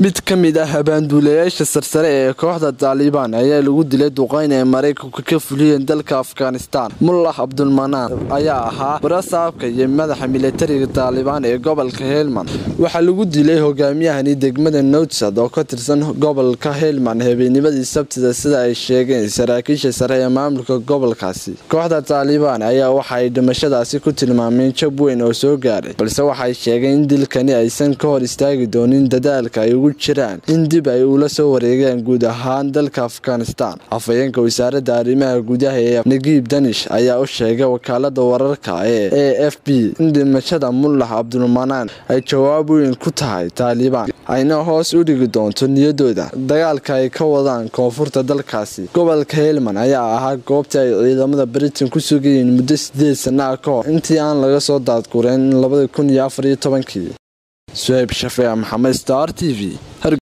mid ka mid ah habaanduulayaasha sarsare ee kooxda taalibaan ayaa lagu dilay duqeyn ee maraykanka ka fuliyeen dalka afghanistan mullah cabdulmanaan ayaa ahaa barasaabka iyo madaxa militariga taalibaan ee gobolka helmand waxaa lagu dilay hogaamiyahani degmada nowtsad oo ka tirsan gobolka helmand habeennimadii sabtida sida ay sheegeen saraakiisha sare ee maamulka gobolkaasi kooxda taalibaan ayaa waxa ay dhimashadaasi ku tilmaameen jab weyn oo soo gaaray balse waxay sheegeen in dilkani aysan ka hor istaagi doonin dadaalka ay ugu jiraan in dib ay ula soo wareegaan guud ahaan dalka afghanistan afhayeenka wasaaradda arrimaha gudaha ee nagiib danish ayaa u sheegay wakaalada wararka ee a f b in dhimashada mullah cabdulmanaan ay jawaab weyn ku tahay taalibaan ayna hoos u dhigi doonto niyadooda dagaalka ay ka wadaan koonfurta dalkaasi gobolka helmand ayaa ahaa goobtii ay ciidamada britain ku sugayeen muddo sideed sana ah ka hor intii aan laga soo daadgureen labada kun iyo afar iyo tobankii suhayb shafeec maxamed star t v